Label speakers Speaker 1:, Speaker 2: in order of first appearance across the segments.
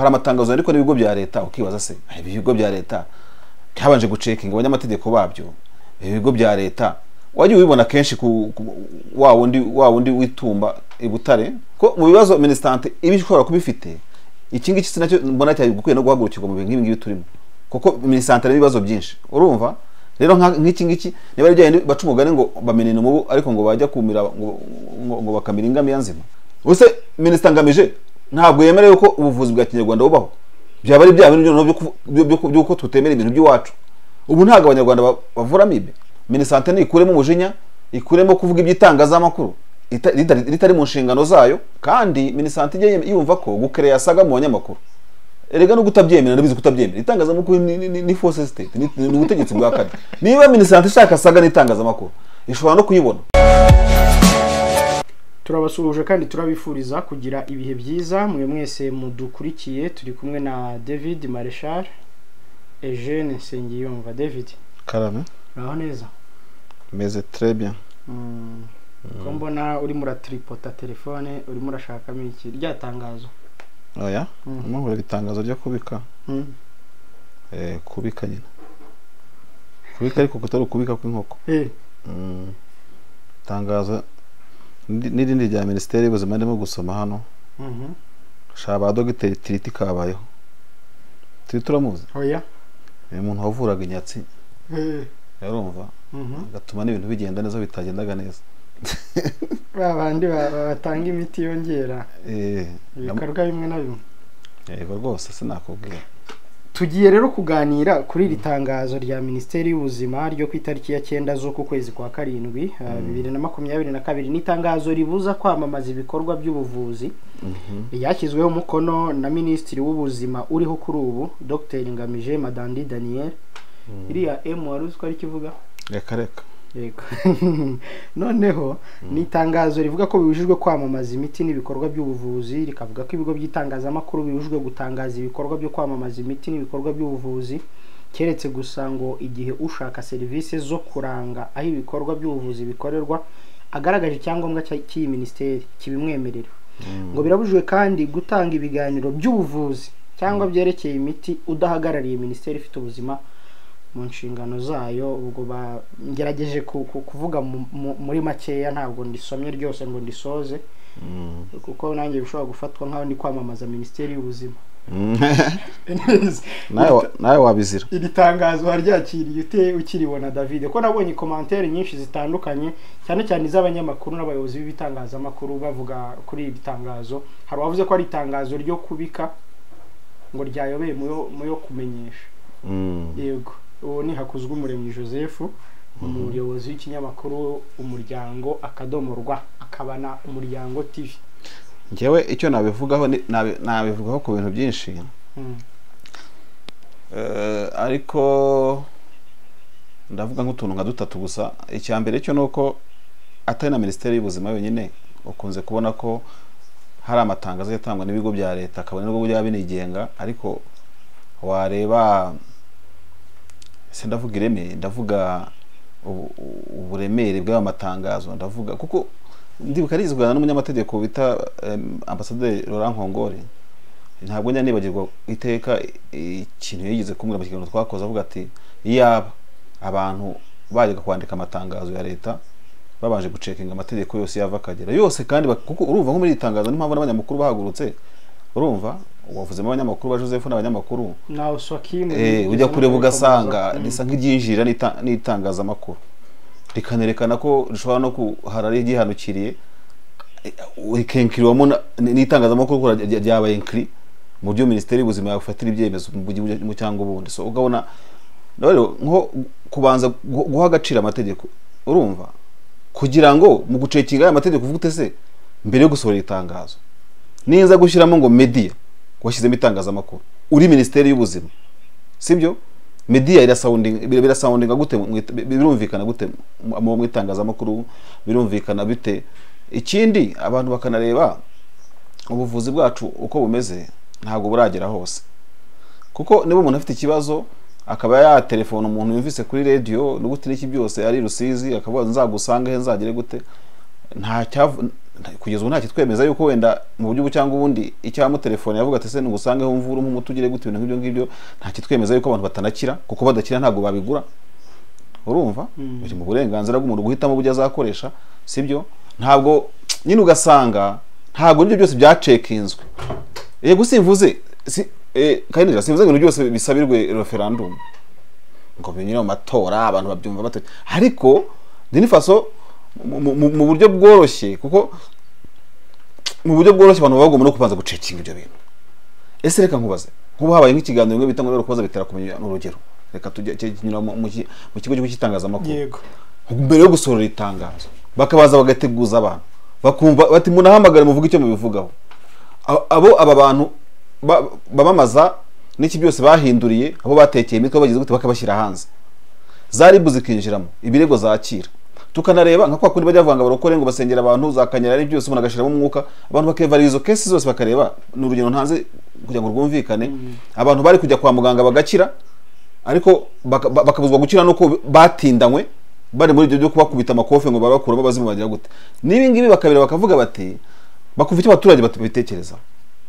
Speaker 1: hari amatangazo ariko n'ibigo bya leta ukibaza se ibi bigo bya leta ntihabanje gucekinga abanyamategeko babyo ibi bigo bya leta wajya ubibona kenshi ku wa wundi wa wundi witumba i butare ko mu bibazo minisitante iba ishobora kuba ifite iki ngiki sinacyo mbona cyari gukwiye no guhagurukirwa mu bintu nk'ibi ngibi turimo kuko minisitante ari ibibazo byinshi urumva rero nk'iki ngiki niba ari byagenda baca umugani ngo bamenene umubu ariko ngo bajya kumira ngo bakamira ingamiya nzima ubuse minisita ngamije ntabwo yemerewe ko ubuvuzi bwa kinyarwanda bubaho byaba ari bya bintu by'uko tutemera ibintu by'iwacu ubu ntabwo abanyarwanda bavura amibe minisante ikuremo umujinya ikuremo kuvuga iby'itangazamakuru ritari mu nshingano zayo kandi minisante ijya yumva ko gukereya yasaga mu banyamakuru erega no kutabyemera ndabizi kutabyemera itangazamakuru ni force state ni ubutegetsi bwa kane niba minisante ishaka saga n'itangazamakuru ishobora no kuyibona
Speaker 2: turabasuhuje kandi turabifuriza kugira ibihe byiza mwe mwese mudukurikiye turi kumwe na david mareshal eugene nsengiyumva david
Speaker 1: karame
Speaker 2: uraho neza
Speaker 1: meze trebia
Speaker 2: ko mbona urimo uratiripota telefone urimo urashakamo iki rya tangazo
Speaker 1: oya mpamvu itangazo ryo kubika kubika nyine kubika ariko kutari ukubika kw'inkoko itangazo n'irindi rya minisiteri y'ubuzima ndimo gusoma hano shaba ba dogiteri tiriti kabayeho tiriti uramuzi
Speaker 2: oya
Speaker 1: ni umuntu wavuraga inyatsi yarumva agatuma n'ibintu bigenda neza bitagendaga neza
Speaker 2: ba bandi batanga imiti yongera ibikorwa bimwe na bimwe
Speaker 1: yego rwose sinakubwira
Speaker 2: tugiye rero kuganira kuri iri tangazo rya minisiteri y'ubuzima ryo ku itariki ya cyenda z'uku kwezi kwa karindwi bibiri na makumyabiri na kabiri ni itangazo ribuza kwamamaza ibikorwa by'ubuvuzi ryashyizweho umukono na minisitiri w'ubuzima uriho kuri ubu dr ngamije madandi daniel iriya emu wari uzi ko ari ikivuga
Speaker 1: reka reka
Speaker 2: yego noneho ni itangazo rivuga ko bibujijwe kwamamaza imiti n'ibikorwa by'ubuvuzi rikavuga ko ibigo by'itangazamakuru bibujijwe gutangaza ibikorwa byo kwamamaza imiti n'ibikorwa by'ubuvuzi keretse gusa ngo igihe ushaka serivisi zo kuranga aho ibikorwa by'ubuvuzi bikorerwa agaragaje icyangombwa cy'iyi minisiteri kibimwemerera ngo birabujijwe kandi gutanga ibiganiro by'ubuvuzi cyangwa byerekeye imiti udahagarariye minisiteri ifite ubuzima mu nshingano zayo ubwo bagerageje kuvuga muri makeya ntabwo ndisomye ryose ngo ndisoze kuko nanjye bishobora gufatwa nk'aho ndi kwamamaza minisiteri y'ubuzima
Speaker 1: nawe wabizira
Speaker 2: iri tangazo waryakiriye ute ukiribona david ko nabonye komantere nyinshi zitandukanye cyane cyane iz'abanyamakuru n'abayobozi b'ibitangazamakuru bavuga kuri iri tangazo hari uwavuze ko ari itangazo ryo kubika ngo ryayobeye mu yo kumenyesha yego uwo ni hakuzwe umuremyi joseph umuyobozi w'ikinyamakuru umuryango akadomorwa akaba na umuryango tv
Speaker 1: ngewe icyo nabivugaho nabivugaho ku bintu byinshi ariko ndavuga nk'utuntu nka dutatu gusa icya mbere cyo ni uko atari na minisiteri y'ubuzima yonyine ukunze kubona ko hari amatangazo yatangwa n'ibigo bya leta akabona nubwo byaba binigenga ariko wareba ndavuga ireme ndavuga uburemere bw'ayo matangazo ndavuga kuko ndibuka rizwana n'umunyamategeko bita ambasaderi Laurent nkongore ntabwo njya nibagirwa iteka ikintu yigeze kumwe mu kiganiro twakoze avuga ati iyaba abantu bajyaga kwandika amatangazo ya leta babanje gucekinga amategeko yose yava akagera yose kandi kuko urumva nko muri iri tangazo niyo mpamvu n'abanyamakuru bahagurutse urumva wavuzemo abanyamakuru ba joseph n'abanyamakuru ujya kureba ugasanga risa nk'iryinjirira n'itangazamakuru rikanerekana ko rishobora no kuhara ryihanukiriye rikenkiriwamo n'itangazamakuru ko ryabaye nkiri mu byo minisiteri y'ubuzima yafatira ibyemezo mu cyangwa ubundi so ugabona nko kubanza guha agaciro amategeko urumva kugira ngo mu gucekinga aya mategeko uvugute se mbere yo gusohora itangazo niza gushyiramo ngo mediya washyizemo itangazamakuru uri minisiteri y'ubuzima sibyo mediya birasawundinga gute birumvikana gute mu itangazamakuru birumvikana bite ikindi abantu bakanareba ubuvuzi bwacu uko bumeze ntabwo buragera hose kuko niba umuntu afite ikibazo akaba yaterefona umuntu yumvise kuri radiyo n'ubuti n'iki byose ari rusizi akavuga nzagusange he nzagere gute nta- kugeza ubu ntakitwemeza yuko wenda mu buryo ubu cyangwa ubundi icyamutelefone yavuga ati ese nugusangeho umvura umpe umuti ugire gute ibintu nk'ibyo ngibyo ntakitwemeza yuko abantu batanakira kuko badakira ntabwo babigura urumva biri mu burenganzira bw'umuntu guhitamo uburyo azakoresha sibyo ntabwo nyine ugasanga ntabwo nibyo byose byacekinzwe yego simvuze si eh, kayinjira simvuze ngo ibintu byose bisabirwe referandumu ngo binyure mu matora abantu babyumva bate ariko Burkina faso mu- mu- mu mu buryo bworoshye kuko mu buryo bworoshye abantu baba bagomba no kubanza gucekinga ibyo bintu ese reka nkubaze nk'ubu habaye nk'ikiganiro bimwe bita ngo rero kubaza bitera kumenya ni urugero reka tujye cye- kinyura mu mu ki- mu kigo cy'igihugu cy'itangazamakuru
Speaker 2: yego
Speaker 1: mbere yo gusohora itangazo bakabaza bagateguza abantu bakumva bati munahamagare muvuge icyo mubivugaho A- abo aba bantu ba- bamamaza n'iki byose bahinduriye abo batekeye imitwe bagize gute bakabashyira hanze za ribu zikinjiramo ibirego zakira tukanareba nka kwa kundi bajya bavuga ngo abarokore ngo basengera abantu za kanyara ari byose umuntu agashyiramo umwuka abantu bakevara izo kesi zose bakareba ni urugero ntanze kugira ngo rwumvikane abantu bari kujya kwa muganga bagakira ariko baka- ba- bakabuzwa gukira nuko batindanywe bari muri ibyo byo kubakubita amakofe ngo babakura babazima bagira gute n'ibi ngibi bakabira bakavuga bati bakumva icyo abaturage bat- babitekereza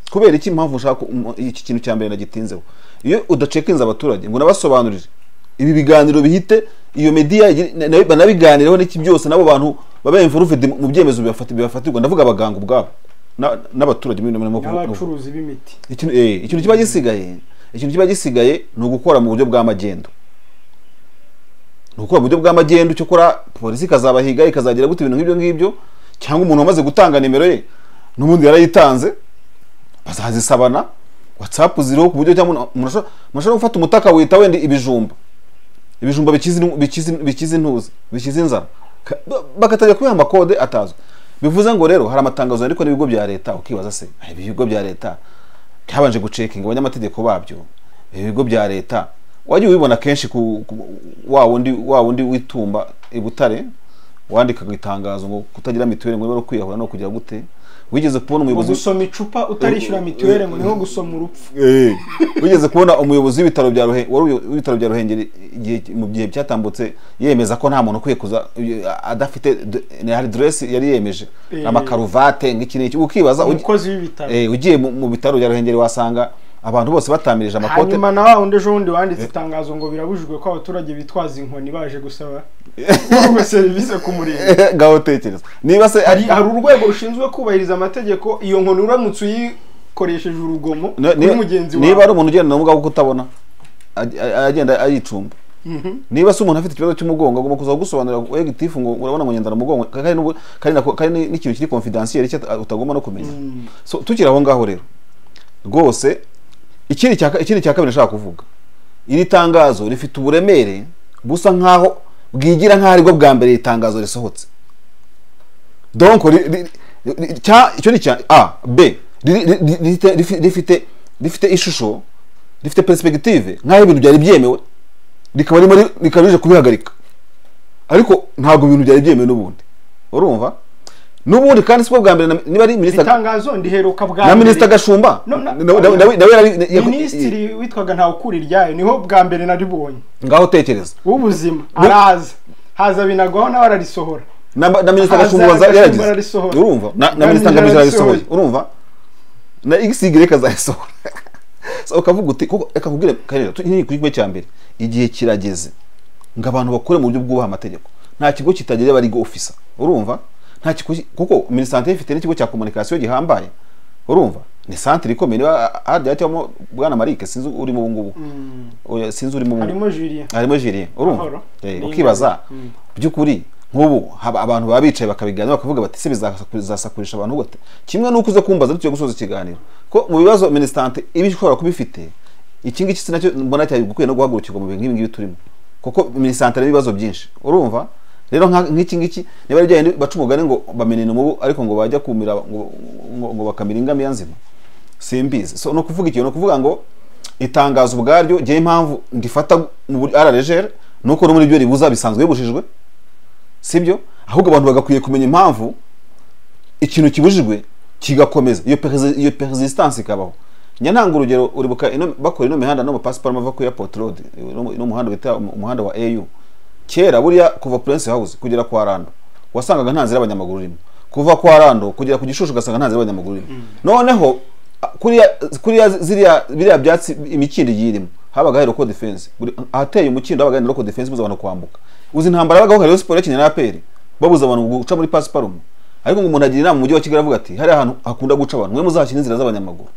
Speaker 1: kubera iki impamvu ushaka ko umu- iki kintu cya mbere nagitinzeho iyo udacekinze abaturage ngo unabasobanurire ibi biganiro bihite iyo media igire- na- na- banabiganireho n'iki byose n'abo bantu baba involved mu byemezo bibafati- bibafatirwa ndavuga abaganga ubwabo na- n'abaturage muri muri- muri- muri-
Speaker 2: n'abacuruzi b'imiti
Speaker 1: ikintu eh, ikintu kiba gisigaye ikintu kiba gisigaye ni ugukora mu buryo bw'amagendo ni ugukora mu buryo bw'amagendo icyo ukora polisi ikazabahiga ikazagira gute ibintu nk'ibyo ngibyo cyangwa umuntu wamaze gutanga nimero ye n'ubundi yarayitanze bazazisabana watsapu ziriho ku buryo cyangwa umuntu- umuntu ashobora- umuntu ashobora gufata umutaka wita wenda ibijumba ibijumba bikiza inu- bikiza inu- bikiza intuza bikiza inzara Ka- ba- bagatangira kubiha amakode atazwi bivuze ngo rero hari amatangazo yandikwa n'ibigo bya leta ukibaza se "Ah, ibi bigo bya leta byabanje gucekinga abanyamategeko babyo ibi bigo bya leta wajya ubibona kenshi ku ku- wa wundi wa wundi witumba i Butare wandikaga itangazo ngo kutagira mituweli ngo niba ari kwiyahura no kugira gute wigeze kubona
Speaker 2: ngo
Speaker 1: umuyobozi
Speaker 2: gusoma icupa utarishyura mituweli ngo niho gusoma urupfu
Speaker 1: Eh, wigeze kubona umuyobozi w'ibitaro bya Ruhe- wari uyo- w'ibitaro bya ruhengeri igihe mu gihe byatambutse yemeza ko nta muntu ukwiye kuza uyu- adafite d- hari dress yari yemeje
Speaker 2: Eh.
Speaker 1: amakaruvate nk'iki n'iki ukibaza ugi-
Speaker 2: umukozi w'ibitaro
Speaker 1: eh, ugiye mu mu bitaro bya ruhengeri wasanga abantu bose batamirije amakote
Speaker 2: hanyuma na wa wundi ejo bundi wanditse itangazo ngo birabujijwe ko abaturage bitwaza inkoni baje gusaba gusaba serivisi ku murenge
Speaker 1: ngaho utekereza niba se
Speaker 2: hari hari urwego rushinzwe kubahiriza amategeko iyo nkoni uramutse uyikoresheje urugomo
Speaker 1: ni-
Speaker 2: kuri mugenzi
Speaker 1: niba
Speaker 2: wawe
Speaker 1: ari umuntu ugenda n'ubwa bwo kutabona aj- aj- agenda ayicumba
Speaker 2: Mhm.
Speaker 1: niba se umuntu afite ikibazo cy'umugongo agomba kuza gusobanurira ngo, "Oya, gitifu ngo urabona ngo ngendana umugongo kandi n'ubu- kandi nako- kandi ni- n'ikintu kiri confidentiel cyo utagomba no kumenya
Speaker 2: Mm.
Speaker 1: so tukiri aho ngaho rero rwose ikindi cya ka- ikindi cya kabiri nashaka kuvuga iri tangazo rifite uburemere busa nkaho bwigira nkaho aribwo bwa mbere iri tangazo risohotse donc ri- ri- ri- cya- icyo ni cya a b ri- ri- ri- rifite- rifi- rifite rifite ishusho rifite perspective nkaho ibintu byari byemewe rikaba rimo ri- rikaba rije kubihagarika ariko ntabwo ibintu byari byemewe n'ubundi urumva n'ubundi kandi siko bwa mbere na- niba ari minisita
Speaker 2: itangazo ndiheruka bwa
Speaker 1: na
Speaker 2: mbere.
Speaker 1: minisita gashumba
Speaker 2: No, na-
Speaker 1: nawe- nawe- nawe- nawe yari- yako-
Speaker 2: minisitiri witwaga ntawe ukura iryayo niho bwa mbere naribonye
Speaker 1: ngaho tekereza
Speaker 2: w'ubuzima araza haza binagwaho nawe ararisohora
Speaker 1: na na minisita
Speaker 2: Haza
Speaker 1: gashumba waza-
Speaker 2: Gashumba
Speaker 1: yaragize
Speaker 2: ararisohora.
Speaker 1: urumva na na
Speaker 2: Ngamije
Speaker 1: minisita ngamije arayisohoye
Speaker 2: ararisohoye.
Speaker 1: urumva na xy kazayisohora so ukavuga uti kuko reka nkubwire karera tugiye ku gikombe cya mbere igihe kirageze ngo abantu bakore mu buryo bwubaha amategeko nta kigo kitagira abarigo ofisa urumva nta kigo ki- kuko minisante ifite n'ikigo cya komunikasiyo gihambaye urumva ni santire ikomeye niba hajya cyangwa bwana marike sinzi urimo ubu ngubu
Speaker 2: Mm.
Speaker 1: Oya, sinzi urimo ubu ngubu
Speaker 2: harimo juriya
Speaker 1: harimo jiri urumva
Speaker 2: Amahoro.
Speaker 1: Eh,
Speaker 2: Ni
Speaker 1: ukibaza
Speaker 2: ingabe. Mm.
Speaker 1: by'ukuri nk'ubu haba- abantu baba bicaye bakabiganira bakavuga bati ese bizasakurisha abantu gute kimwe n'uko uze kumbaza dutyo gusoza ikiganiro ko mu bibazo minisitante iba ishobora kuba ifite iki ngiki si nacyo mbona cyari gukwiye no guhagurukirwa mu bintu nk'ibi ngibi turimo kuko minisitante harimo ibibazo byinshi urumva rero nka- nk'iki ngiki niba ari byajyanye baca umugani ngo bamenene umubu ariko ngo bajya kumira ngo- ngo ngo bakamira ingamiya nzima simbizi so ni ukuvuga ikintu ni ukuvuga ngo itangazo ubwaryo njyewe impamvu ndifata mu buryo araregere ni uko no muri byo ribuza bisanzwe bibujijwe sibyo ahubwo abantu bagakwiye kumenya impamvu ikintu kibujijwe kigakomeza iyo peresi- iyo persistance ikabaho nyananga urugero uribuka ino- bakora ino mihanda no mu pasiparume ava ku airport road ino ino muhanda bita um- umuhanda wa au kera buriya kuva prince house kugera kwa rando wasangaga nta nzira y'abanyamaguru urimo kuva kwa rando kugera ku gishushu ugasanga nta nzira y'abanyamaguru irimo noneho a- kuriya kuriya ziriya biriya byatsi imikindo igiye irimo habaga hari roko defense Buri- ahateye umukindo habaga hari roko defense buza abantu kwambuka uzi intambara yabagaho hariyo siporo y'akinya na aperi babuza abantu guca muri pasiparumu ariko ngo umuntu agira inama mu mujyi wa kigali avuga ati hariya hantu hakunda guca abantu mwe muzahashyira inzira z'abanyamaguru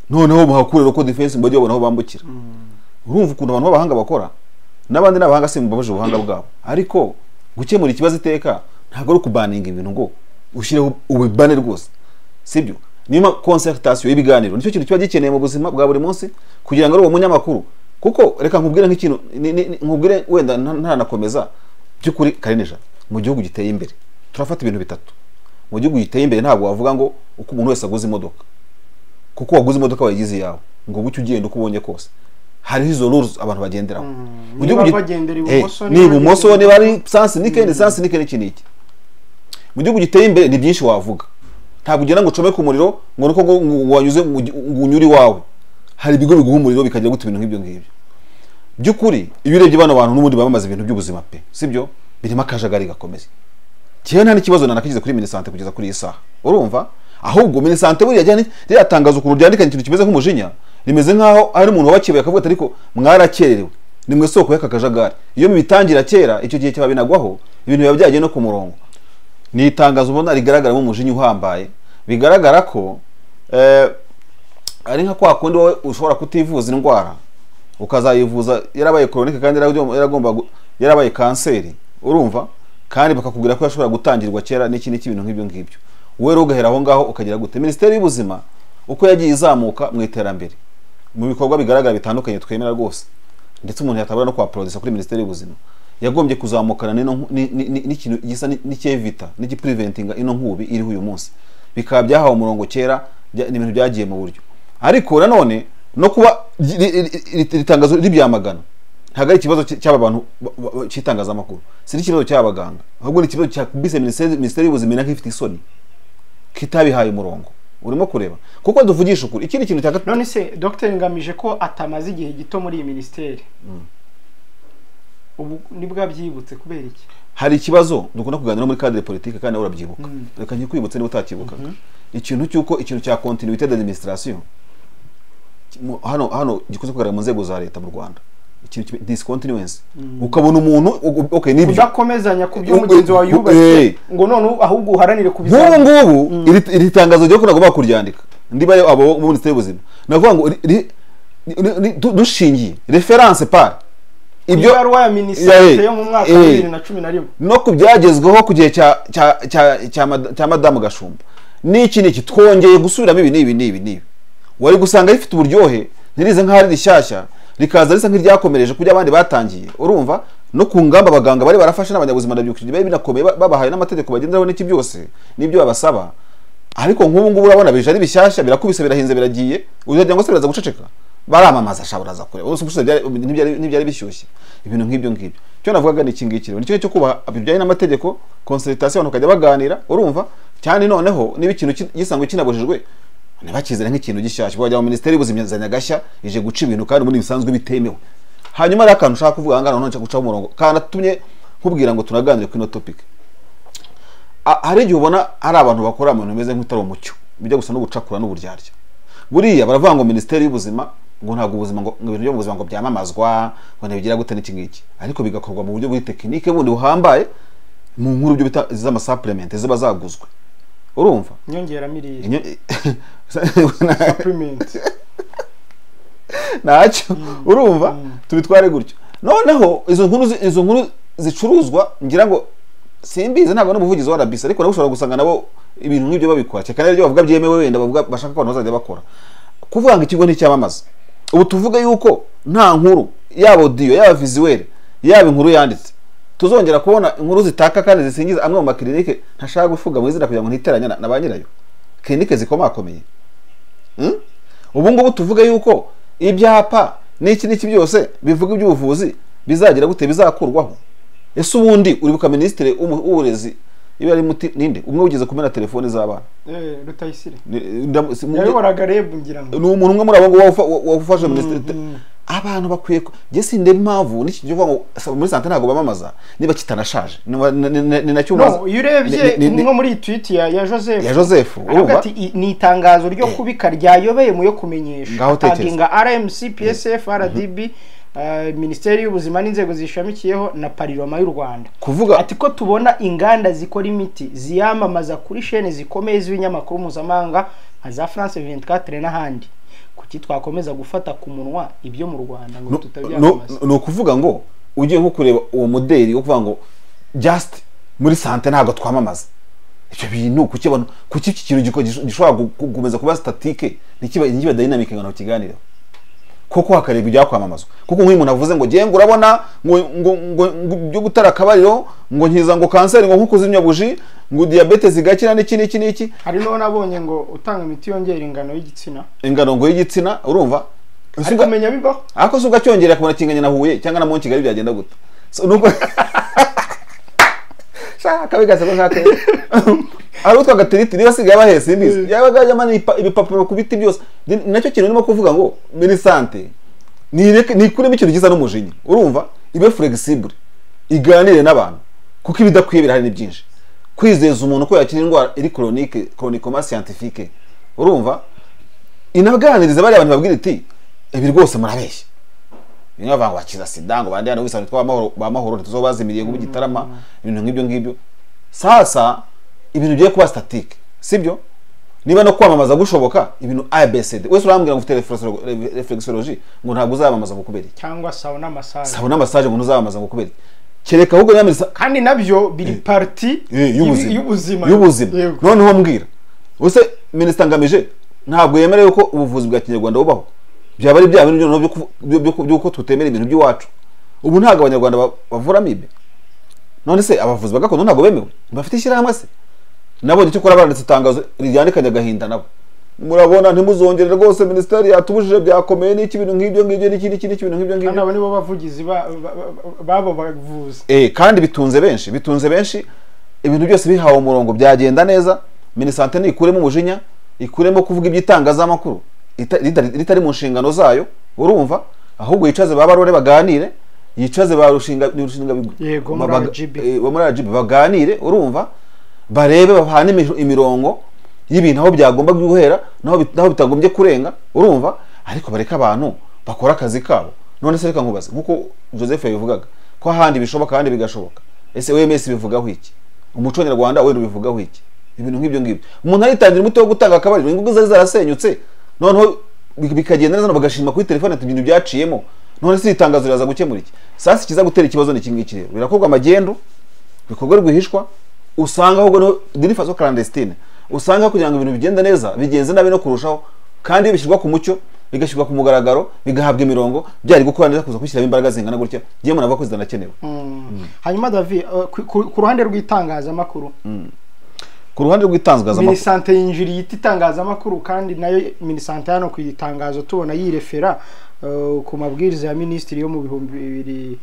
Speaker 1: noneho muhakure roko defense mujye babona aho bambukira urumva ukuntu abantu b'abahanga bakora n'abandi ni abahanga simbabaje ubuhanga bwabo ariko gukemura ikibazo iteka ntabwo ari ukubaninga ibintu ngo ushyireho ubibane rwose sibyo niyo concertation y'ibiganiro nicyo kintu kiba gikeneye mu buzima bwa buri munsi kugira ngo ari uwo munyamakuru kuko reka nkubwire nk'ikintu ni- ni- ni- nkubwire wenda nta- ntanakomeza by'ukuri karinija mu gihugu giteye imbere turafata ibintu bitatu mu gihugu giteye imbere ntabwo wavuga ngo uko umuntu wese aguze imodoka kuko waguze imodoka wayigize iyawe ngo bucye ugenda uko ubonye kose hariho izo rules abantu bagenderaho
Speaker 2: Mm,
Speaker 1: Mu gihugu
Speaker 2: niba
Speaker 1: gi-
Speaker 2: bagendera
Speaker 1: Eh,
Speaker 2: ibumoso,
Speaker 1: ni
Speaker 2: niba
Speaker 1: ibumoso
Speaker 2: bagendera
Speaker 1: niba ari
Speaker 2: ibumoso.
Speaker 1: sansi ni kendi sansi ni kendi iki n'iki mu gihugu giteye imbere ni byinshi wavuga ntabwo ugenda ngo ucomeke umuriro ngo nuko ngo ngo wanyuze mu gi- ngo unyure iwawe hari ibigo biguha umuriro bikagira gute ibintu nk'ibyo ngibyo by'ukuri iyo urebye bano bantu n'ubundi baba bamaze ibintu by'ubuzima pe sibyo birimo akajagari gakomeye njyewe nta n'ikibazo nanakigize kuri minisante kugeza kuri iyi saha urumva ahubwo minisante buriya ryari ryatangaza ukuntu ryandikanye ikintu kimeze nk'umujinya rimeze nk'aho ari umuntu wabakebaye akavuga ati ariko mwarakererewe ni mwe soko y'aka kajagari iyo mubitangira kera icyo gihe cyaba binagwaho ibintu biba byagiye no ku murongo ni itangazo ubona rigaragaramo umujinya uhambaye bigaragara ko eh, ari nka kwa kundi wowe ushobora kutivuza indwara ukazayivuza yarabaye koronike kandi yaragomba- yaragomba gu- yarabaye kanseri urumva kandi bakakubwira ko yashobora gutangirwa kera n'iki n'iki ibintu nk'ibyo ngibyo wowe rero ugahera aho ngaho ukagira gute minisiteri y'ubuzima uko yagiye izamuka mu iterambere mu bikorwa bigaragara bitandukanye twemera rwose ndetse umuntu yatabura no kuhaporodisa kuri minisiteri y'ubuzima yagombye kuzamukana n'ino nku- ni- ni- ni- n'ikintu gisa ni- n'icyevita n'igipriventinga ino nkubi iriho uyu munsi bikaba byahawe umurongo kera bya- ni ibintu byagiye mu buryo ariko nanone no kuba ri- ri- ri- ri- iri tangazo ribyamagana ntabwo ari ikibazo cy- cy'aba bantu ba- ba- ba- cy'itangazamakuru si n'ikibazo cy'abaganga ahubwo ni ikibazo cyakubise minisiteri Minisiteri y'ubuzima iri nk'ifite isoni kitabihaye umurongo urimo kureba kuko duvugisha ukuri ikindi kintu cya gatatu
Speaker 2: none se dr ngamije ko atamaze igihe gito muri iyi minisiteri ubu nibwo abyibutse kubera iki
Speaker 1: hari ikibazo dukunda kuganira muri cadre politique kandi nawe urabyibuka
Speaker 2: Mm.
Speaker 1: reka nkikwibutse niba utakibuka ikintu cy'uko ikintu cya continuité d'administration ki- mu- hano hano gikunze kugaragara mu nzego za leta mu rwanda ikintu kimwe- discontinuance ukabona umuntu u- okay nibyo
Speaker 2: udakomezanya ku byo
Speaker 1: Ubwo-
Speaker 2: mugenzi wawe
Speaker 1: ubwo- eh.
Speaker 2: yubatse ngo none ubu- ahubwo uharanire
Speaker 1: nk'ubu
Speaker 2: kubizamuka
Speaker 1: ngubu iri- iri tangazo ryo ntabwo bakuryandika ndiba abo muri minisiteri y'ubuzima navuga ngo ri- ri- ni- ni- du- dushingiye reference par
Speaker 2: ibyo
Speaker 1: ibyo
Speaker 2: ibaruwa ya
Speaker 1: Yeah,
Speaker 2: minisiteri
Speaker 1: eh.
Speaker 2: yo mu mwaka
Speaker 1: Eh.
Speaker 2: wa bibiri na cumi na rimwe
Speaker 1: no ku byagezweho ku gihe cya cya cya cya mad- cya madamu gashumba n'iki n'iki twongeye gusubiramo ibi n'ibi n'ibi n'ibi wari gusanga rifite uburyohe ntirize nk'aho ari rishyashya rikaza risa nk'iryakomereje kubyo abandi batangiye urumva no ku ngamba abaganga bari barafashe n'abanyabuzima ndabyukije bari binakomeye ba- babahaye n'amategeko bagenderaho n'iki byose n'ibyo babasaba ariko nk'ubu ngubu urabona bije ari bishyashya birakubise birahinze biragiye uzagira ngo se biraza guceceka baramamaza sha baraza kureba ubu gusa byari- ntibyari ntibyari bishyushye ibintu nk'ibyo ngibyo icyo navugaga ni iki ngiki rero nicyo cyo kubaha bijyanye n'amategeko consultation abantu bakajya baganira urumva cyane noneho niba ikintu ki- gisanzwe kinabujijwe ntibakizere nk'ikintu gishyashya wajya mu minisiteri y'ubuzima izanye agashya ije guca ibintu kandi ubundi bisanzwe bitemewe hanyuma hariho akantu ushaka kuvuga ahangana noneho nshaka gucaho umurongo kanatumye nkubwira ngo turaganire kuri ino topic A- hari igihe ubona hari abantu bakora mu bintu bimeze nk'utari umucyo bijya gusa no gucakura n'uburyarya buriya baravuga ngo minisiteri y'ubuzima ngo ntabwo ubuzima ngo ngo ibintu byo mu buzima ngo byamamazwa ngo ntibigira gute n'iki ngiki ariko bigakorwa mu buryo bw'i tekinike bundi buhambaye mu nkuru byo bita iz'amasaplemente ziba zaguzwe urumva
Speaker 2: inyongeramirire
Speaker 1: Inyo-
Speaker 2: supplement
Speaker 1: ntacyo urumva tubitware gutyo noneho izo nkuru zi- izo nkuru zicuruzwa ngira ngo simbizi ntabwo n'umuvugizi wa rabisi ariko nabo ushobora gusanga nabo ibintu nk'ibyo babikora cyane kandi bavuga byemewe wenda bavuga bashaka ko abantu bazajya bakora kuvuga ngo ikigo nticyamamaza ubu tuvuge yuko nta nkuru yaba odiyo yaba viziweri yaba inkuru yanditse tuzongera kubona inkuru zitaka kandi zisingiza amwe mu makirinike ntashaka gufuga mu izina kugira ngo ntiteranya na- na ba nyirayo kirinike zikomakomeye Mm? ubu ngubu tuvuge yuko ibyapa n'iki n'iki byose bivuga iby'ubuvuzi bizagira gute bizakurwaho ese ubundi uribuka minisitiri w'umu- w'uburezi iyo yari muti ninde umwe wigeze kumena telefone z'abana
Speaker 2: Eh, rutayisire
Speaker 1: Ni- ndamu- si- mu-
Speaker 2: yayoboraga rebu ngira ngo
Speaker 1: ni umuntu umwe muri abo ngabo wawufa- wa- wawufashe minisitiri abantu bakwiye ku- njye sindeba impamvu n'iki gihe uvuga ngo "Saba muri sante ntabwo bamamaza niba kitanashaje Niba- ni- ni- ni- ni nacyo
Speaker 2: no
Speaker 1: umaze-
Speaker 2: iyo
Speaker 1: ni-
Speaker 2: urebye
Speaker 1: ni- ni-
Speaker 2: nko muri iyi twiti ya ya joseph
Speaker 1: ya joseph
Speaker 2: aravuga
Speaker 1: urumva
Speaker 2: ati "I- ni itangazo ryo kubika ryayobeye mu yo kumenyesha
Speaker 1: Ngaho tekereza.
Speaker 2: agenga rmc psf rdb eh, minisiteri y'ubuzima n'inzego zishamikiyeho na pariroma y'u rwanda
Speaker 1: kuvuga
Speaker 2: ati ko tubona inganda zikora imiti ziyamamaza kuri shene zikomeye z'ibinyamakuru mpuzamahanga nka za france 24 n'ahandi kuki twakomeza gufata ku munwa ibyo mu rwanda ngo
Speaker 1: No-
Speaker 2: tutabyamamaza
Speaker 1: no- ni ukuvuga ngo ugiye nko kureba uwo mudeli wo kuvuga ngo just muri sante ntabwo twamamaza icyo bintu kukibona kuki iki kintu giko- gish- gishobora gu- gu- gukomeza kuba statike ntikiba ntikiba dynamic ngo ntukiganireho koko hakarebwa ibyakwamamazwa kuko nk'uyu muntu avuze ngo ngiye ngo urabona ngo ngo ngo ngo byo gutara akabariro ngo nkiza ngo kanseri ngo nko kuzimya buji ngo diyabete zigakira n'iki n'iki n'iki
Speaker 2: hari n'uwo nabonye ngo utanga imiti yongera ingano y'igitsina
Speaker 1: ingano ngo y'igitsina urumva Ese
Speaker 2: ariko
Speaker 1: uga-
Speaker 2: menya bibaho
Speaker 1: ariko se ugacyongerera kubona kinganya na huye cyangwa na mu kigali byagenda gute So, nuko shaka bigasa ko nshaka ari utwa gatiriti niba asigaye abahe simbizi yabaga yamana ipa- ibipapuro ku biti byose Ni- nacyo kintu ndimo kuvuga ngo minisante nireke nikuremo ikintu gisa n'umujinya urumva ibe flexible iganire n'abantu kuko ibidakwiye birahari ni byinshi kwizeza umuntu ko yakira indwara iri chronique chronicoma scientifique urumva inaganiriza bariya bantu babwira iti ibi rwose murabeshya bimwe bavuga ngo wakiza sida ngo bandi hano wisanga twa amahoro ba mahoro ntituzobazimiriye ngo gitarama ibintu nk'ibyo ngibyo sasa ibintu bigiye kuba statike sibyo niba no kwamamaza gushoboka ibintu abcd wese urambwira ngo ufite reflexolo- reflexology ngo ntabwo uzamamaza ngo kubera iki
Speaker 2: cyangwa sawa n'amasaje
Speaker 1: sabona massage ngo ntuzamamaza ngo kubera iki kereka ahubwo nyamisa
Speaker 2: kandi nabyo biri parti
Speaker 1: Eh, y'ubuzima
Speaker 2: y'ubuzima
Speaker 1: y'ubuzima
Speaker 2: Yego.
Speaker 1: noneho mbwira use minisita ngamije ntabwo yemera yuko ubuvuzi bwa kinyarwanda bubaho byaba ari bya bintu noneho byo kuvu- byo- byo- by'uko tutemera ibintu by'iwacu ubu ntabwo abanyarwanda ba- bavura amibe none se abavuzi ba gakondo ntabwo bemewe bafite ishyirahamwe se nabonye icyo kora baranditse itangazo ryandikanye agahinda nabo murabona ntimuzongere rwose minisiteri yatubujije byakomeye n'iki bintu nk'ibyo ngibyo n'iki n'iki n'iki bintu nk'ibyo
Speaker 2: kandi
Speaker 1: ngibyo
Speaker 2: abo nibo bavugizi ba- ba- ba- babo bavuzi
Speaker 1: Eh, kandi bitunze benshi bitunze benshi ibintu byose bihawe umurongo byagenda neza minisante ntikuremo umujinya ikuremo kuvuga iby'itangazamakuru ita- ritari ritari mu nshingano zayo urumva ahubwo yicaze ba barore baganire yicaze ba rushinga ni rushinga
Speaker 2: Yego, muri RGB.
Speaker 1: muri RGB baganire urumva barebe bahane imi- imirongo y'ibintu aho byagomba guhera naho bit- naho bitagombye kurenga urumva ariko bareka abantu bakora akazi kabo none se reka nkubaze nkuko Joseph yabivugaga ko ahandi bishoboka ahandi bigashoboka ese OMS bivugaho iki umuco nyarwanda wenda bivugaho iki ibintu nk'ibyo ngibyo umuntu aritangira umuti wo gutanga akabariro ingugu zari zarasenyutse noneho bi- bikagenda neza bagashima kuri telefone ati ibintu byaciyemo none se iri tangazo riraza gukemura iki sasa ikiza gutera ikibazo ni iki ngiki rero birakorwa magendu bikorwa rwihishwa usanga ahubwo niho diri faso clandestine usanga kugira ngo ibintu bigende neza bigenze nabi no kurushaho kandi bishyirwa ku mucyo bigashyirwa ku mugaragaro bigahabwa imirongo byari gukora neza kuza kubishyiramo imbaraga zingana gutya ngewe muntu avuga ko zidanakenewe
Speaker 2: hanyuma davi eh, ku- ku ku ruhande rw'itangazamakuru
Speaker 1: ku ruhande rw'itangazamakuru
Speaker 2: minisante yinjiriye ita itangazamakuru kandi nayo minisante hano ku itangazo tubona yirefera eh, ku mabwiriza ya minisitiri yo mu bihumbi bibiri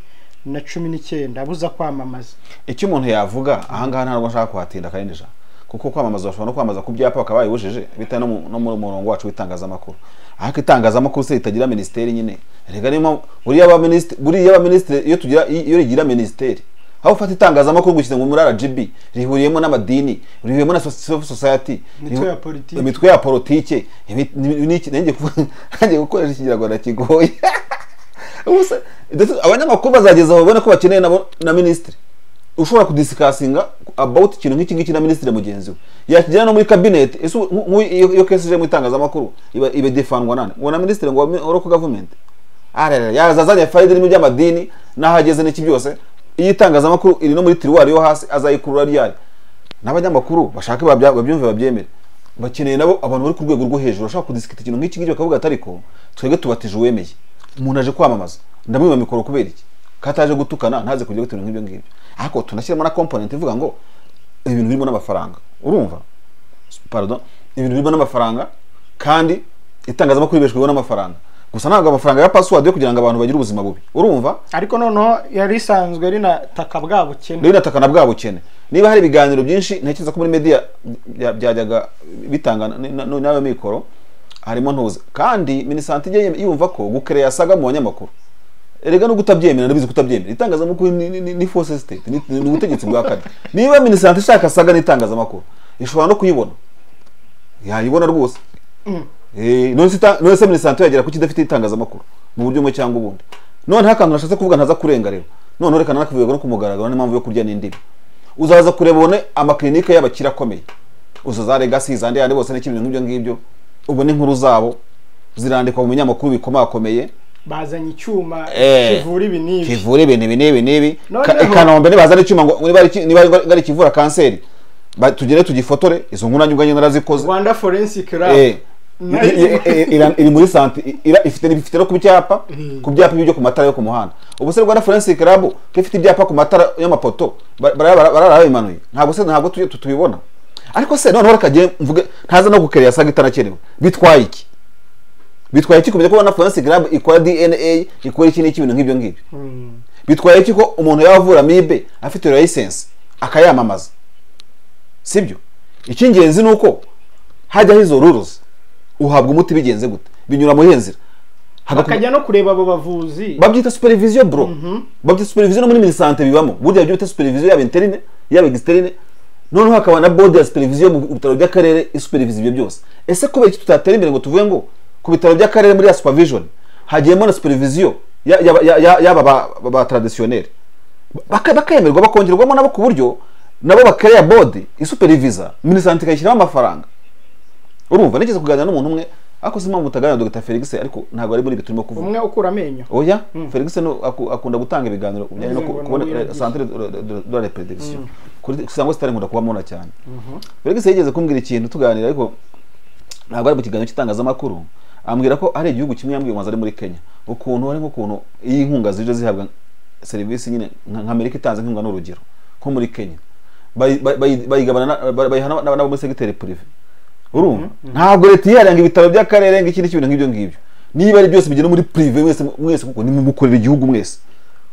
Speaker 2: na cumi n'icyenda abuza kwamamaza
Speaker 1: icyo umuntu yavuga ahangaha ntabwo nshaka kuhatinda kandi ijana kuko kwamamaza bashobora no kwamamaza ku byapa bakaba babibujije bitewe no mu- no mu murongo wacu w'itangazamakuru ariko itangazamakuru se ritagira minisiteri nyine rega niyo mpamvu buriya abaminisitiri buriya abaminisitiri iyo tugira iyo rigira minisiteri aho ufata itangazamakuru gushyize ngo muri RGB rihuriyemo n'amadini rihuriyemo na soci- society
Speaker 2: Imitwe ya
Speaker 1: rihu-
Speaker 2: politiki.
Speaker 1: imitwe ya politike ibi- ni- ni- nanjye ku- nanjye gukoresha ikinyarwanda kigoye Ubu se, ndetse abanyamakuru bazageza aho babona ko bakeneye nabo na minisitiri ushobora kudisikasinga about ikintu nk'iki ngiki na minisitiri mugenzi we yakigera no muri kabineti ese ubu- nku- nku- iyo iyo kesi ije mu itangazamakuru iba iba defandwa nane ngo na minisitiri ngo oroko gavumenti ararara yaza azanye fayida irimo iby'amadini n'aho ageze n'iki byose iyo itangazamakuru iri no muri tiruwari yo hasi azayikurura ryari n'abanyamakuru bashaka babya- babyumve babyemere bakeneye nabo abantu bari ku rwego rwo hejuru bashaka kudisikita ikintu nk'iki ngiki bakavuga ati ariko twebwe tubatije uwemeye umuntu aje kwamamaza ndamwiba mikoro kubera iki kataje gutukana ntaze kujya gutera nk'ibyo ngibyo ariko tunashyiramo na komponenti ivuga ngo ibintu birimo n'amafaranga urumva pardon ibintu birimo n'amafaranga kandi itangazamakuru ribeshweho n'amafaranga gusa ntabwo amafaranga ya password yo kugira ngo abantu bagire ubuzima bubi urumva
Speaker 2: ariko noneho yari isanzwe rinataka bwa bukene
Speaker 1: rinataka na bwa bukene niba hari ibiganiro byinshi ntekereza ko muri media bya- byajyaga bitanga n- n- n'ayo mikoro harimo ntuza kandi minisante ijya yumva ko gukereya yasaga mu banyamakuru erega no kutabyemera ndabizi kutabyemera itangazamakuru ni- ni- ni- ni force state ni ni ubutegetsi bwa kane niba minisante ishaka saga n'itangazamakuru ishobora no kuyibona yayibona rwose Eh, none se ita- none se minisante yagera kuki idafite itangazamakuru mu buryo bumwe cyangwa ubundi none akantu nashatse kuvuga ntaza kurenga rero none rekana nakuvuga no kumugaragaro n'impamvu yo kurya n'indimi uzaza kureba ubone amakirinike y'abakire akomeye uzo za legacy zandi yandi bose n'ikindi bintu nk'ibyo ngibyo ubone inkuru zabo zirandikwa mu binyamakuru bikomakomeye
Speaker 2: bazanye icyuma
Speaker 1: Eh.
Speaker 2: kivura ibi n'ibi
Speaker 1: kivura ibintu ibi n'ibi n'ibi
Speaker 2: Noneho-
Speaker 1: Ka- i kanombe nibaza n'icyuma ngo niba ari iki- niba ari ikivura kanseri ba- tugere tugifotore izo nkuru nanjye ubwanjye narazikoze
Speaker 2: rwanda forensic
Speaker 1: Eh,
Speaker 2: lab
Speaker 1: i- i- i- ira- iri muri santi ira- ifite ifite no ku byapa ku byapa byo ku matara yo ku muhanda ubu se rwanda forensic lab ko ifite ibyapa ku matara y'amapoto ba- bara- bara- barara babimanuye ntabwo se ntabwo tuye- tutubibona ariko se noneho reka ngiye mvuge ntaza no gukerera yasaga itanakerewe bitwaye iki bitwaye iki kumenya ko rwanda forensic lab ikora dna ikora iki n'iki ibintu nk'ibyo ngibyo
Speaker 2: Mm.
Speaker 1: bitwaye iki ko umuntu yaba avura amibe afite layisensi akayamamaza sibyo icy'ingenzi ni uko hajyaho izo ruruzi uhabwa umuti bigenze gute binyura muri iyo nzira Hagakomeza-
Speaker 2: bakajya no kureba abo bavuzi
Speaker 1: babyita supervision bro babyita supervision no muri minisante bibamo burya byo bita supervision yaba interine yaba externe noneho hakaba na board ya supervision mu bitaro by'akarere isupervise ibyo byose ese kubera iki tutatera imbere ngo tuvuge ngo ku bitaro by'akarere muri ya supervision hagiyemo na supervision ya- yaba ya- ya- yaba ba- ba- ba traditionnel Baka- bakemerwa bakongerwamo nabo ku buryo nabo bakereya board isupervisa minisante ikayishyiramo amafaranga urumva nigeze kuganira n'umuntu umwe ariko si impamvu mutaganira na Dr Felix ariko ntabwo ari muri ibi turimo kuvuga
Speaker 2: umwe ukura amenyo
Speaker 1: oya
Speaker 2: Mm.
Speaker 1: felix no aku- akunda gutanga ibiganiro ku bijyanye no ku-
Speaker 2: Kugira ngo
Speaker 1: kubona
Speaker 2: nawe yabigishe.
Speaker 1: centre de- de- de- de la reproduction kuri cyangwa sitari nkunda kubamona cyane felix yigeze kumbwira ikintu tuganira ariko ntabwo ari mu kiganiro cy'itangazamakuru ambwira ko hari igihugu kimwe yambwiye umaze ari muri kenya ukuntu ari nk'ukuntu iyo inkunga zije zihabwa serivisi nyine nka nka amerika itanze inkunga n'urugero nko muri kenya bayi- bayi- bayi- bayigabana na- bayi- bayiha n'aba- n'abo muri segiteri purive urumva ntabwo leta yiharanga ibitaro by'akarere ngo ikindi kintu nk'ibyo ngibyo niba ari byose bigena muri purive mwese mwese kuko nimukorera igihugu mwese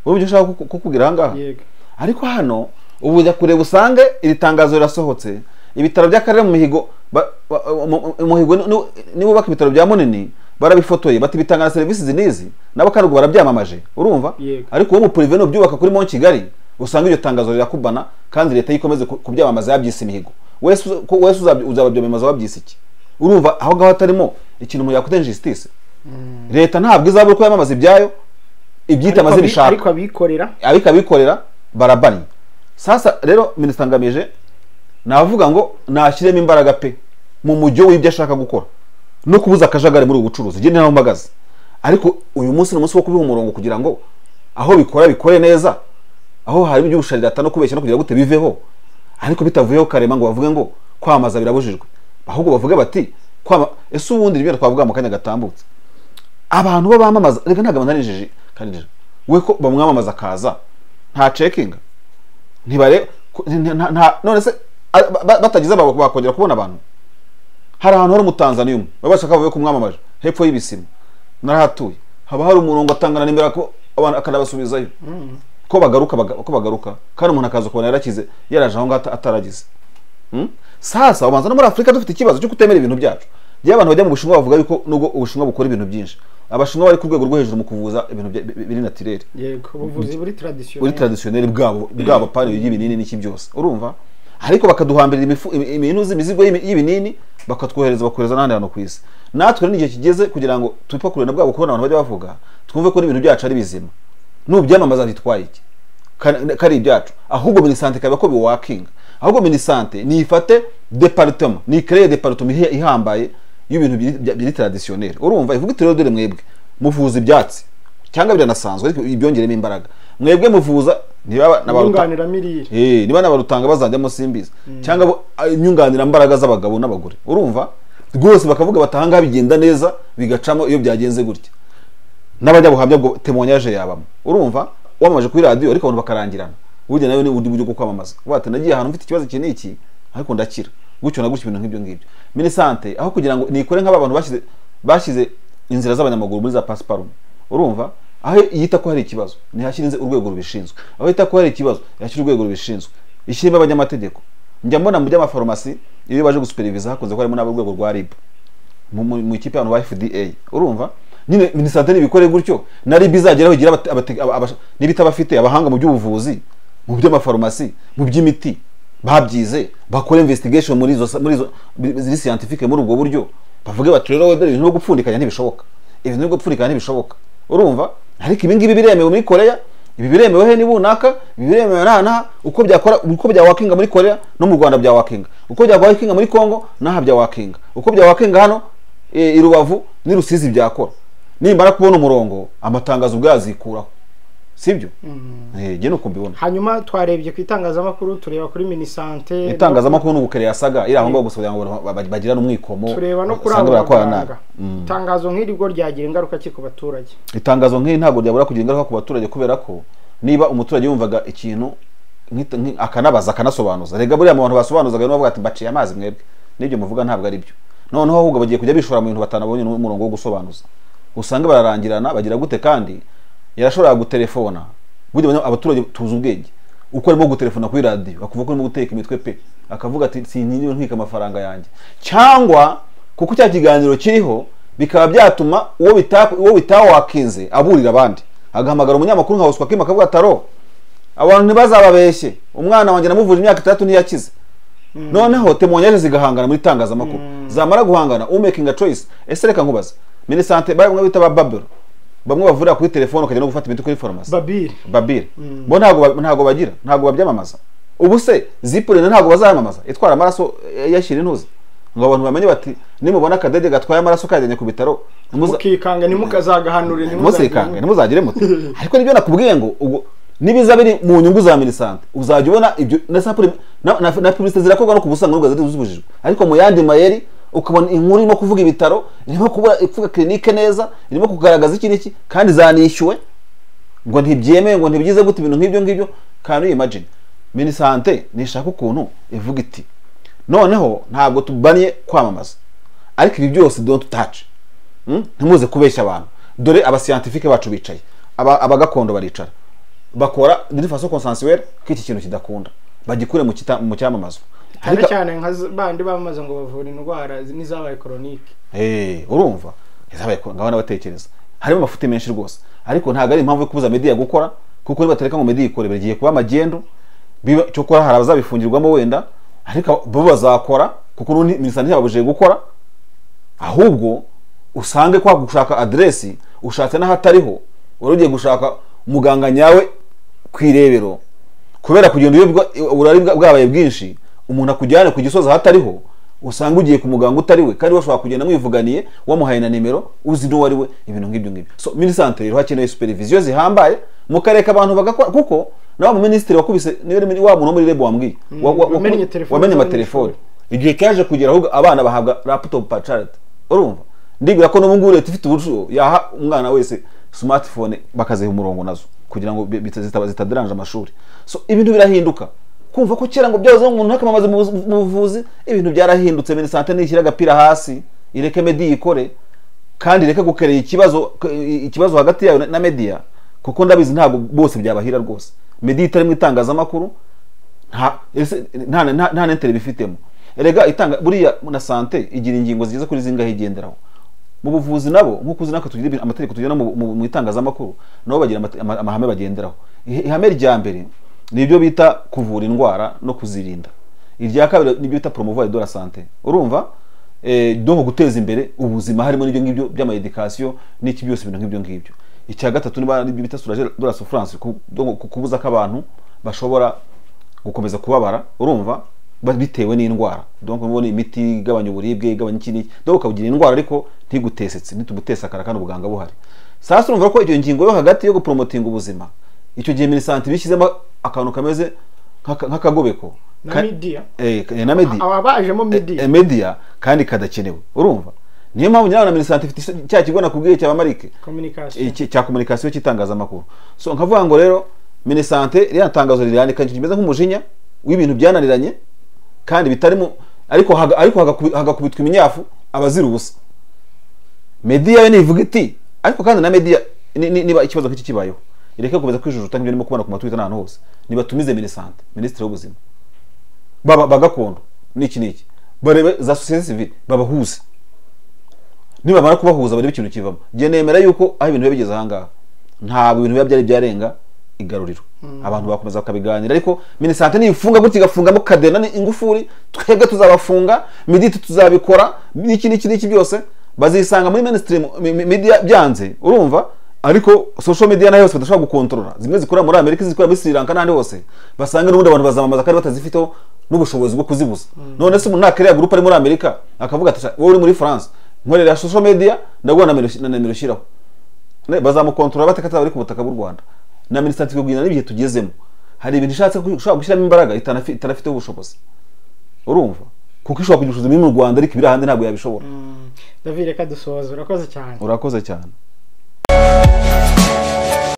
Speaker 1: wowe ibyo ushaka ku- kukubwira aha ngaha
Speaker 2: yego
Speaker 1: ariko hano ubu ujya kureba usange iri tangazo rirasohotse ibitaro by'akarere mu mihigo ba- ba- mu- mu- muhigo ni- ni- nibubaka ibitaro bya munini barabifotoye bati bitanga na serivisi izi n'izi nabo kandi ubwo barabyamamaje urumva
Speaker 2: Yego.
Speaker 1: ariko uwo mu purive nubyubaka kuri mon kigali usanga iryo tangazo rirakubana kandi leta yikomeze ku- kubyamamaza yabyise imihigo wese uza- ko- wese uzabya- uzababyamamaza wabyise iki urumva aho ngaho hatarimo ikintu mu yakuta injustice leta ntabwo izabura uko yamamaza ibyayo ibyita
Speaker 2: Ariko
Speaker 1: amazina
Speaker 2: abi-
Speaker 1: ishaka
Speaker 2: ariko abikorera
Speaker 1: ariko abikorera barabanye sasa rero minisita ngamije navuga ngo nashyiremo imbaraga pe mu mujyo w'ibyo ashaka gukora no kubuza akajagari muri ubu bucuruzi njye ntaho mpagaze ariko uyu munsi ni umunsi wo kubiha umurongo kugira ngo aho bikora bikore neza aho harimo iby'ubusharirata no kubeshya no kugira gute biveho ariko bitavuyeho karema ngo bavuge ngo kwamamaza birabujijwe ahubwo bavuge bati kwama ese ubundi rimwe twavuga mu kanya gatambutse abantu bo bamamaza reka ntabwo bananijeje kandi we ko bamwamamaza akaza nta cekinga ntibare ku- nta- nta- nta- none se a- ba- ba- batagize aba bakongera kubona abantu hari ahantu hari umutanzaniya umwe baba bashaka bavuye kumwamamaje hepfo y'ibisima narahatuye haba hari umurongo atangana nimero ko abantu akanabasubizayo ko bagaruka baga- ko bagaruka kandi umuntu akaza ukubona yarakize yaraje aho ngaho ata- ataragize Hmm? sasa ubanza no muri afurika dufite ikibazo cyo kutemera ibintu byacu rero abantu bajya mu bushinwa bavuga yuko nubwo ubushinwa bukora ibintu byinshi abashinwa bari ku rwego rwo hejuru mu kuvuza ibintu bya- bi- bi- biri natirere
Speaker 2: yego ubuvuzi buri
Speaker 1: buri
Speaker 2: traditionnel
Speaker 1: traditionnel bwabo bwabo pari y'ibinini n'iki byose urumva ariko bakaduhambirira imifu- imi- ibintu imizigo y'imi- y'ibinini bakatwohereza bakohereza n'ahandi hantu ku isi natwe rero n'igihe kigeze kugira ngo tupakure na bwabo kubona abantu bajya bavuga twumve ko n'ibintu byacu ari bizima n'ubyamamaza bitwaye iki Ka- kari ibyacu ahubwo minisante ikaba ko biwakinga ahubwo minisante niyifate departement niyikereye departement ihi- ihambaye y'ibintu biri- bya- biri traditionnel urumva ivuga iti rero dore mwebwe muvuza ibyatsi cyangwa biranasanzwe ariko ibyongeremo imbaraga mwebwe muvuza niba n'abaruta
Speaker 2: nyunganiramirire
Speaker 1: Eh, niba nabarutanga bazajyamo simbizi cyangwa bo- a- inyunganirambaraga z'abagabo n'abagore urumva rwose bakavuga bati ahangaha bigenda neza bigacamo iyo byagenze gutya n'abajya buhamya bwo temonyage yabamo urumva wamamaje kuri radiyo ariko abantu bakarangirana burya nawe ni ubundi buryo bwo kwamamaza Uvuga ati nagiye ahantu mfite ikibazo iki n'iki ariko ndakira gutyo na gutyo ibintu nk'ibyo ngibyo minisante aho kugira ngo nikore nk'aba bantu bashyize bashyize inzira z'abanyamaguru muri za pasiparume urumva aho yita ko hari ikibazo ntihashyire urwego rubishinzwe aho yita ko hari ikibazo yashyira urwego rubishinzwe ishyiremo abanyamategeko njya mbona mu by'amafarumasi iyo baje gusuperiviza hakunze ko harimo n'abo rwego rwa ribu mu- mu mu ikipe y'abantu ba fda urumva nyine minisante nibikore gutyo na rib izageraho igira abate- abate- aba- abasha- n'ibita abafite abahanga mu by'ubuvuzi mu by'amafarumasi mu by'imiti babyize bakore investigation muri izo muri izo ziri scientifique muri ubwo buryo bavuge bati rero wenda ibintu byo gupfundikanya ntibishoboka ibintu byo gupfundikanya ntibishoboka urumva ariko ibi ngibi biremewe muri koreya ibi biremewe he nibunaka ibi biremewe naha naha uko byakora uko byawakinga muri koreya no mu rwanda byawakinga uko byawakinga muri kongo naha byawakinga uko byawakinga hano e, i rubavu n'i rusizi byakora nimara kubona umurongo amatangazo ubwazikuraho sibyo Eh, jye nuko mbibona
Speaker 2: hanyuma twarebye ku itangazamakuru tureba kuri minisante
Speaker 1: itangazamakuru n'ubukere yasaga iri aho ngaho gusa kugira ngo ba- bagirane umwikomo
Speaker 2: tureba no kuri
Speaker 1: usanga
Speaker 2: abo
Speaker 1: barakorana
Speaker 2: baganga
Speaker 1: nabi. Mm.
Speaker 2: itangazo nk'iri rwo ryagira ingaruka ki ku baturage
Speaker 1: itangazo nk'iri ntabwo ryabura kugira ingaruka ku baturage kubera ko niba umuturage yumvaga ikintu nk'ita- nk- akanabaza akanasobanuza rega buriya mu bantu basobanuzaga nibo bavuga ati mbaciye amazi mwebwe n'ibyo muvuga ntabwo ari byo noneho ahubwo bagiye kujya bishora mu bintu batanabonye n'umurongo wo gusobanuza usanga bararangirana bagira gute kandi yarashoboraga gutelefona burya abanya- abaturage tuzi ubwenge uko arimo gutelefona kuri radiyo akavuga ko arimo guteka imitwe pe akavuga ati sinkingiwe ntwika amafaranga yanjye cyangwa kuko cya kiganiro kiriho bikaba byatuma uwo bita- uwo bitawakinze aburira abandi agahamagara umunyamakuru nka Bosco Kim akavuga taro abantu ntibazababeshye umwana wanjye namuvuje imyaka itandatu ntiyakize noneho temonyage zigahangana muri itangazamakuru zamara guhangana umakinga choice ese reka nkubaze minisante bamwe bita ba babero bamwe bavurira kuri telefone ukajya no gufata imiti kuri farumasi
Speaker 2: babiri
Speaker 1: babire bo ntabwo ba- ntabwo bagira ntabwo babyamamaza ubu se zipurine ntabwo bazamamaza itwara amaraso eh, yashyira intuzi ngo abantu bamenye bati nimubona akadege gatwaye amaraso kajyanye ku bitaro ntimuza-
Speaker 2: mukikanga ntimukazagahanure
Speaker 1: ntimuzikanga ntimuzagire muti ariko nibyo nakubwiye ngo ubwo nibiza biri mu nyungu za minisante uzajya ubona ibyo na sapure na, na, na publicite zirakorwa no kubusanga n'ubwo zari zibujijwe ariko mu yandi mayeri ukabona inkuru irimo kuvuga ibitaro irimo kubura ivuga kirinike neza irimo kugaragaza iki n'iki kandi zanishyuwe ngo ntibyemewe ngo ntibyize gute ibintu nk'ibyo ngibyo kandi uyimagine minisante nishaka ukuntu ivuga iti noneho ntabwo tubaniye kwamamaza ariko ibi byose don't touch Mm? ntimuze kubeshya abantu dore abasiyantifike bacu bicaye Aba- abagakondo baricara bakora dirifaso konsansiwere ko iki kintu kidakunda bagikure mu kita- mu cyamamazwa
Speaker 2: cyane
Speaker 1: Ariko-
Speaker 2: cyane nka z- bandi bamamaza ngo bavura indwara z- n'izabaye koronike
Speaker 1: Eh, urumva yazabaye ko ngabana batekereza harimo amafuti menshi rwose ariko ntabwo ari impamvu yo kubuza media gukora kuko nibatereka ngo media ikore bigiye kuba magendu biba cyokora hari abazabifungirwamo wenda ariko bo bazakora kuko n'ubundi minisante ntiyababujije gukora ahubwo usange kwa gushaka aderesi ushatse n'ahatariho wari ugiye gushaka muganga nyawe ku irebero kubera kugenda uyobywa uburari bwa- bwabaye bwinshi umuntu akujyane ku gisozi ahatariho usanga ugiye ku muganga utari we kandi bashobora kugenda mwivuganiye wamuhaye na nimero uzi n'uwo ari we ibintu nk'ibyo ngibyo so minisante rero hakenewe supervision zihambaye mukareka abantu bagakora kuko na wa muminisitiri wakubise niwe ni wa muntu wo muri rebo wambwiye wa- wa-
Speaker 2: wamenye
Speaker 1: waku-
Speaker 2: telefoni
Speaker 1: wamenye
Speaker 2: z'abanyeshuri.
Speaker 1: amatelefoni igihe cyaje kugera ahubwo abana bahabwa laptop pa charity urumva ndibwira ko n'ubu ngubu leta ifite uburyo yaha umwana wese smartphone bakaziha umurongo nazo kugira ngo bi- bita- zitaba- zitaderanje amashuri so ibintu birahinduka kumva ko kera ngo byahoze umuntu akamamaza mu buzi- mu buvuzi ibintu byarahindutse minisante nishyira agapira hasi ireke medi ikore kandi reka gukerera ikibazo ikibazo hagati yayo na media kuko ndabizi ntabwo bose byabahira rwose media itari mu itangazamakuru nta ese nta nta nta n'intere bifitemo erega itanga buriya na sante igira ingingo zigeze kuri zingahe igenderaho mu buvuzi nabo nk'uko uzi natwe tugira ibintu- amategeko tugira mu, mu, mu itangazamakuru nabo bagira amate- ama- amahame bagenderaho Ihe- ihame rya mbere ni ibyo bita kuvura indwara no kuzirinda irya kabiri ni ibyo bita promouvoir de la sante urumva eh, donc guteza imbere ubuzima harimo n'ibyo ngibyo by'ama education n'iki byose ibintu nk'ibyo ngibyo icya gatatu niba ari ibyo bita soulager de la souffrance ku- donc ku- kubuza ko abantu bashobora gukomeza kubabara urumva ba- bitewe n'indwara donc mubona imiti igabanya uburibwe igabanya iki n'iki donc ukabugira indwara ariko ntigutesetse nitugutesakara kandi ubuganga buhari sasa urumva ko iyo ngingo yo hagati yo gupromotinga ubuzima icyo gihe minisante bishyizemo akantu kameze nk'aka- nk'akagobeko
Speaker 2: na
Speaker 1: Ka-
Speaker 2: media
Speaker 1: eh, eh, na medi
Speaker 2: aba bajemo
Speaker 1: e-
Speaker 2: media
Speaker 1: media kandi kadakenewe urumva niyo mpamvu nyirawo na minisante ifite cya kigo nakubwiye cya bamarike
Speaker 2: communication
Speaker 1: iki- cya komunikasiyo cy'itangazamakuru so nkavuga ngo rero minisante ririya tangazo rirandika ikintu kimeze nk'umujinya w'ibintu byananiranye kandi bitarimo ariko haga- ariko hagakubi- hagakubitwa iminyafu abazira ubusa mediya yo nivuga iti ariko kandi na mediya ni- ni- niba ikibazo nk'iki kibayeho ireke gukomeza kwijujuta nk'ibyo ndimo kubona ku matwitter n'ahantu hose nibatumize minisante minisitiri w'ubuzima baba ba gakondo n'iki n'iki barebe za sosiyete sivile babahuze nibamara kubahuza barebe ikintu kivamo njye nemera yuko aho ibintu biba bigeze ahangaha ntabwo ibintu biba byari byarenga igaruriro abantu bakomeza bakabiganira ariko minisante nifunga gutya igafungamo kadena ingufuri twebwe tuzabafunga miditi tuzabikora n'iki n'iki n'iki byose bazisanga muri mainstream mi- mi- media byanze urumva ariko social media nayo yose badashobora gukontorora zimwe zikorera muri amerika izindi zikorera muri sri lanka n'ahandi hose basanga n'ubundi abantu bazamamaza kandi batazifiteho n'ubushobozi bwo kuzibuza none se umuntu nakiriya gurupe ari muri amerika akavuga ati wowe uri muri france nkorera social media ndaguha na nimero- na nimero ushyiraho Ne, bazamukontorora bate ko ataba ari ku butaka bw'u rwanda na minisante ikubwira n'ibihe tugezemo hari ibintu ishatse ku- ishobora gushyiramo imbaraga itanafi- itanafiteho ubushobozi urumva kuko ishobora kugira ubushobozi buri mu rwanda ariko ibiri ahandi ntabwo yabishobora
Speaker 2: david reka dusohoze urakoze cyane
Speaker 1: urakoze cyane